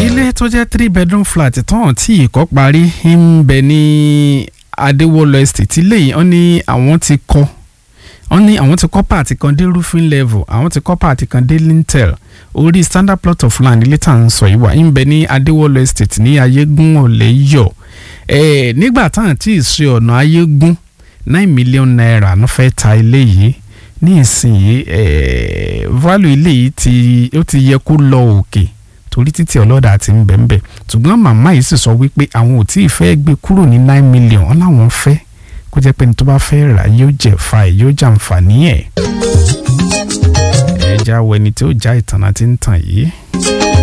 ilé tó jẹ́ three bedroom flat tán tí ìkọ́ parí ń bẹ ní adéwọlọ estate ilé yìí wọ́n ní àwọn ti kọ́ wọ́n ní àwọn ti kọ́ pààtì kan dé roofing level àwọn ti kọ́ pààtì kan dé lintel orí standard plot of land ilé tá à ń sọ yìí wà ń bẹ ní adéwọlọ estate ní ayégún ọ̀lẹ́yọ̀ eh, nígbà táwọn tí ì ṣe ọ̀nà ayégún nine million naira ló fẹ́ ta ilé yìí ní ìsinyìí eh, value ilé yìí ti ó ti yẹ kó lọ òkè torí títí ọlọ́dà ti ń bẹ̀ǹbẹ̀ ṣùgbọ́n màmá yìí sì sọ wípé àwọn ò tí ì fẹ́ gbé kúrò ní nine million wọn làwọn fẹ́ kó jẹ́ pé ní tó bá fẹ́ rà yóò jẹ́ fa ẹ̀ yóò jàǹfààní ẹ̀. ẹ já wọ ẹni tí ó já ìtàn àti ń tàn yìí.